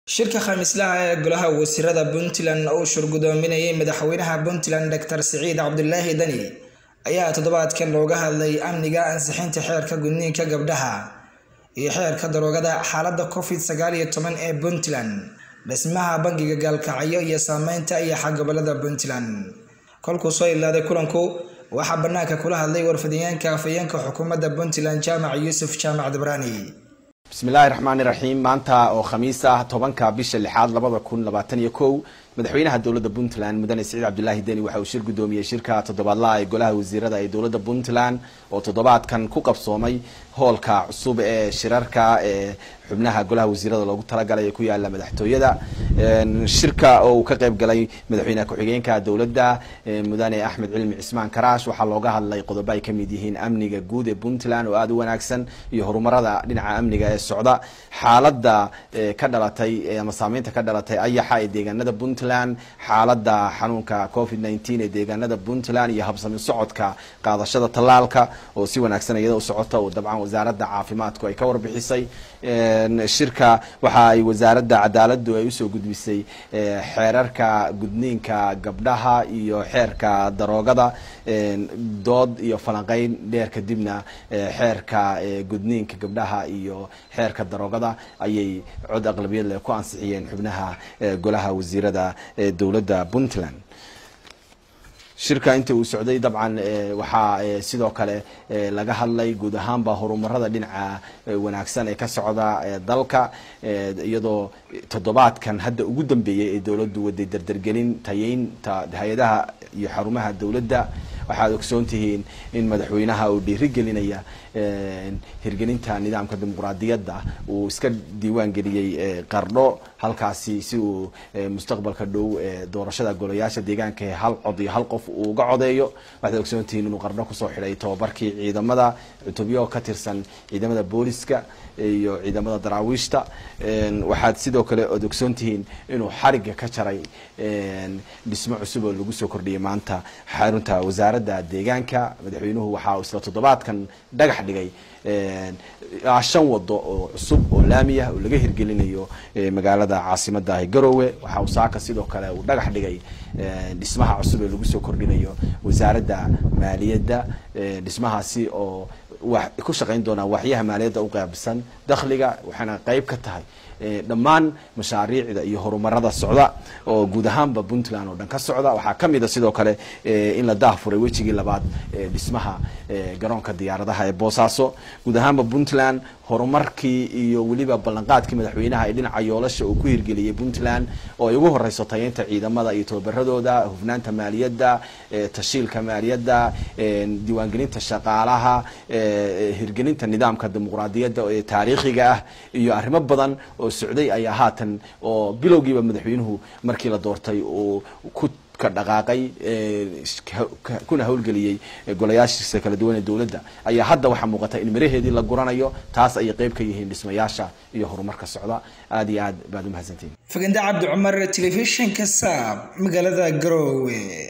shirka khamiislaha ee golaha wasiirada puntland uu shurgudoominayay madaxweynaha puntland doctor siciid cabdulaahi dani ayaa toddobaadkan looga hadlay amniga ansixinta xeerka gudniinka gabdhaha iyo xeerka daroogada xaalada covid sagaal iyo toban ee puntland dhismaha bangiga gaalkacyo iyo saameynta iyo xagobolada puntland kolkuu soo ilaaday kulanku waxaa banaanka kula hadlay warfidiyeenka afayeenka xukuumadda puntland jaamac yuusuf jaamac dabraani bismillaahi raxmaani raxiim maanta oo khamiis ah tobanka bisha lixaad labada kun labaatan iyo kow madaxweynaha dowladda puntland mudane siciid cabdulaahi deni waxa uu shir guddoomiyey shirka toddobaadlaha ee golaha wasiirada ee dowladda puntland oo toddobaadkan ku qabsoomay hoolka cusub ee shirarka ee xubnaha golaha wasiirada loogu talagalay ee ku yaala madaxtooyada shirka oo uu ka qayb galay madaxweyne ku-xigeenka dowladda mudane axmed cilmi cismaan karaash waxaa looga hadlay qodobo ay kamid yihiin amniga guud ee puntland oo aada u wanaagsan iyo horumarada dhinaca amniga ee socda xaalada ka dhalatay ama saameynta ka dhalatay ayaxa ee deegaanada puntland xaalada xanuunka covid nineteen ee deegaanada puntland iyo habsami socodka qaadashada tallaalka oo si wanaagsan iyada u socota oo dabcan wasaaradda caafimaadku ay ka warbixisay shirka waxa ay wasaaradda cadaaladu ay usoo gudbisay xeerarka gudniinka gabdhaha iyo xeerka daroogada dood iyo falanqeyn dheer kadibna xeerka gudniinka gabdhaha iyo xeerka daroogada ayay cod aqlabiyad leh ku ansixiyeen xubnaha golaha wasiirada ee dowladda puntland shirka inta uu socday dabcan waxaa sidoo kale laga hadlay guud ahaanba horumarada dhinaca wanaagsan ee ka socda dalka iyadoo toddobaadkan hadda ugu dambeeyay ee dowladdu waday dardargelin tayeynta hay-adaha iyo xarumaha dowladda waxaad ogsoon tihiin in madaxweynaha uu dhiirigelinaya hirgelinta nidaamka dimuqraadiyadda uu iska diiwaan geliyey qardho halkaasi si uu mustaqbalka dhow doorashada golayaasha deegaanka ee hal cod iyo hal qof uu uga codeeyo waxaad ogsoon tihiin inuu qardho kusoo xidhay tababarkii ciidamada cutubyo ka tirsan ciidamada booliska iyo ciidamada daraawiishta waxaad sidoo kale ood ogsoon tihiin inuu xariga ka jaray dhismo cusub oo lagu soo kordhiyay maanta xarunta wasaaradda deegaanka madaxweynuhu waxaa isla toddobaadkan dhagax dhigay shan wado oo cusub oo laami ah oo laga hirgelinayo magaalada caasimada ah garowe waxa uu saaka sidoo kale uu dhagax dhigay dhismaha cusub ee lagu soo kordhinayo wasaaradda maaliyadda dhismahaasi oo ku shaqayn doonaa waxyaha maaliyadda u qaabsan dakhliga waxaana qeyb ka tahay dhammaan mashaariicda iyo horumarada socda oo guud ahaanba puntland oo dhan ka socda waxaa kamid a sidoo kale in la daahfuray wejigii labaad dhismaha garoonka diyaaradaha ee boosaaso guud ahaanba puntland horumarkii iyo weliba ballanqaadkii madaxweynaha ee dhinaca yoolasha uu ku hirgeliyey puntland oo ay ugu horeyso tayeynta ciidamada iyo tababaradooda hufnaanta maaliyadda tashiilka maaliyadda diiwaangelinta shaqaalaha hirgelinta nidaamka dimuqraadiyadda ee taariikhiga ah iyo arrimo badan oo socday ayaa haatan oo bilowgiiba madaxweynuhu markii la doortay uu ku ka dhaqaaqay kuna howlgeliyey golayaashiisa kala duwan ee dowladda ayaa hadda waxaa muuqata in miraheedii la guranayo taas ayay qeyb ka yihiin dhismayaasha iyo horumarka socda aada iyo aad baad umahadsantihin faganda cabdi cumar telefishinka saab magaalada garowe